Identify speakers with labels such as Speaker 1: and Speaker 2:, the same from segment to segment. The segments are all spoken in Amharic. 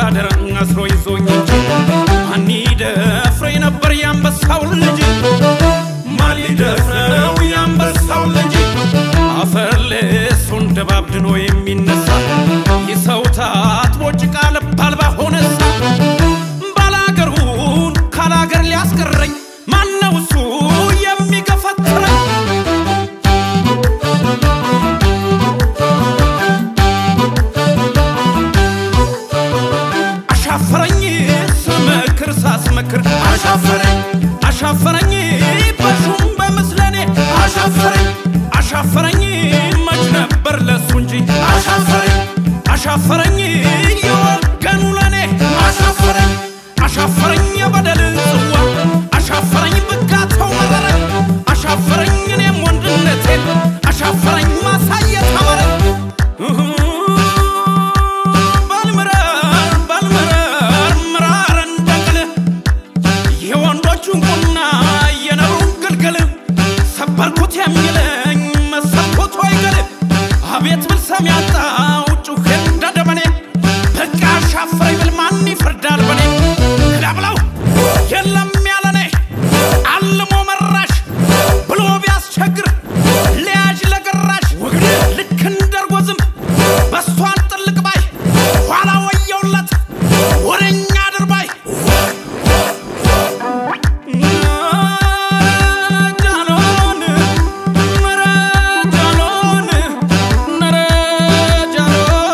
Speaker 1: አደረ አስሮ ይዞኝ እንጂ ማን ይደፍረኝ ነበር የአንበሳው ልጅ ማን ሊደፍረው የአንበሳው ልጅ አፈር ልሱን ደባብድኖ የሚነሳ የሰው ታጥቦ ጭቃ ልብ አልባ ሆነሳ ባላገሩን ካላገር ሊያስቀረኝ ማነው እሱ የሚገፈትረኝ አሻፈረኝ ስመክር ሳስመክር አሻፈረኝ አሻፈረኝ በሹም በምስለኔ አሻፈረኝ አሻፈረኝ መች ነበር ለሱ እንጂ አሻፈረኝ አሻፈረኝ የወገኑ ለኔ አሻፈረኝ አሻፈረኝ የበደል ጽዋ አሻፈረኝ ብጋተው መረረኝ አሻፈረኝ እኔም ወንድነቴን አሻፈረኝ ማሳየት አመረኝ ባልምረር ባልምረር ምራር እንደቅል የወንዶቹን ቁና የነሩን ግልግል ሰበርኩት የሚለኝ መሰብኩት አይገል አቤት ብል ሰሚ ያጣው ጩኸ እንደ ደመኔ በቃ አሻፈረኝ ብል ማን ይፈርዳል በኔ ክዳብለው የለም ያለኔ አልሞ መራሽ ብሎ ቢያስቸግር ሊያጅ ለገራሽ ልክ እንደርጎ ዝንብ በስቷን ጥልቅ ባይ ኋላ ወየውለት ወደኛ ድርባይ ጃሎን ነረ ጃሎን ነረ ጃሎ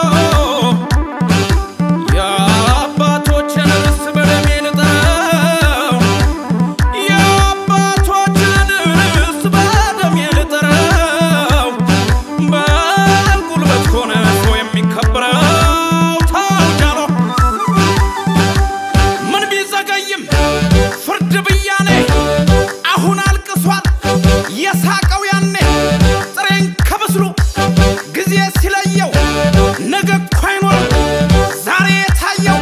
Speaker 1: የአባቶችን ርስ በደሜ ልጠረው የአባቶችን ርስ በደሜ ልጠረው በጉልበት ከሆነ ሰው የሚከበረው ተው ጃሎ ምን ቢዘገይም ፍርድ ብያኔ አሁን አልቅሷል የሳቀው ያኔ ጥሬን ከብስሉ ጊዜ ሲለየው ነገ እኮ አይኖርም ዛሬ የታየው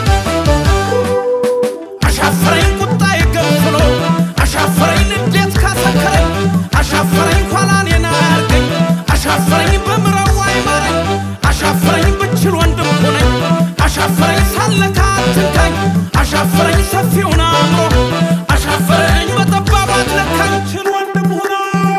Speaker 1: አሻፈረኝ ቁጣ የገንፍሎ አሻፈረኝ ንዴት ካሰከረኝ አሻፈረኝ ኋላ እኔን አያርገኝ አሻፈረኝ በምረው አይማረኝ አሻፈረኝ ብችል ወንድም ሆነኝ አሻፈረኝ ሳለካ አትንካኝ አሻፈረኝ ሰፊውን አእምሮ አሻፈረኝ በጠባብ አትለካኝ ችል ወንድም ሆነ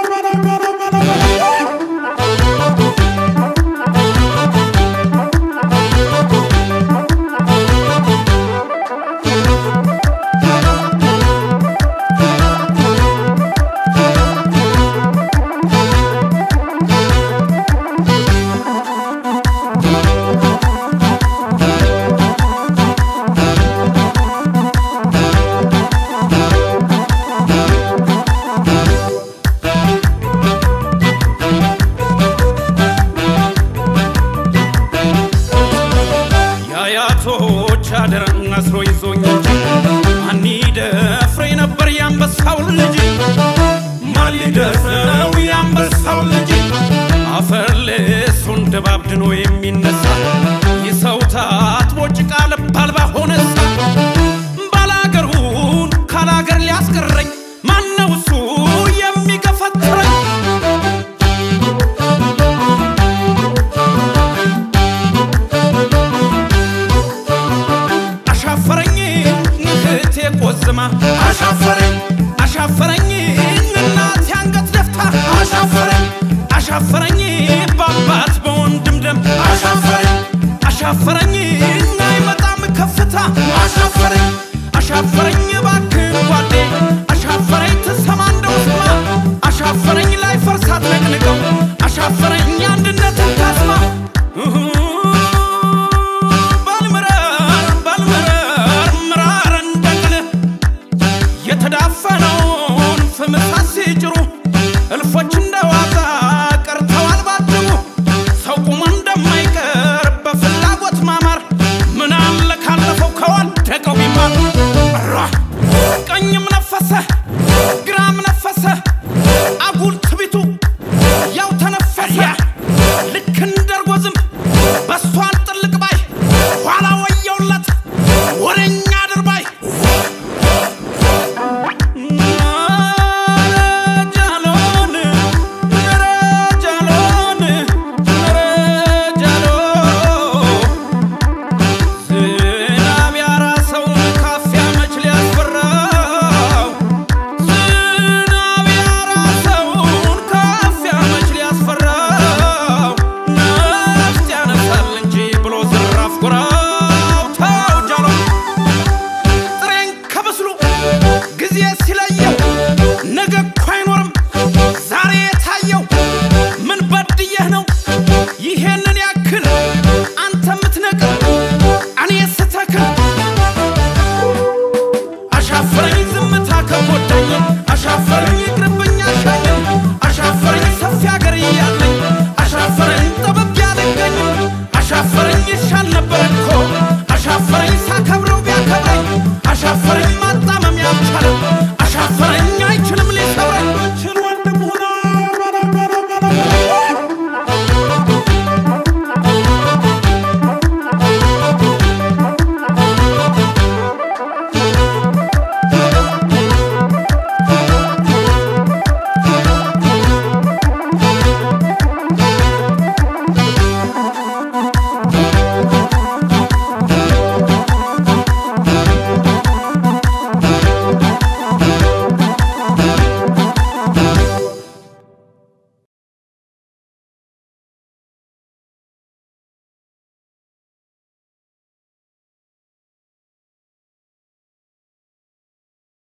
Speaker 1: የአያቶች አደራ አስሮ ይዞኝ እንጂ ማን ይደፍረኝ ነበር የአንበሳው ልጅ ማን ሊደፍረው የአንበሳው ልጅ አፈር ልሱን ደባብድኖ የሚነሳ የሰው ታጥቦ ጭቃ ልብ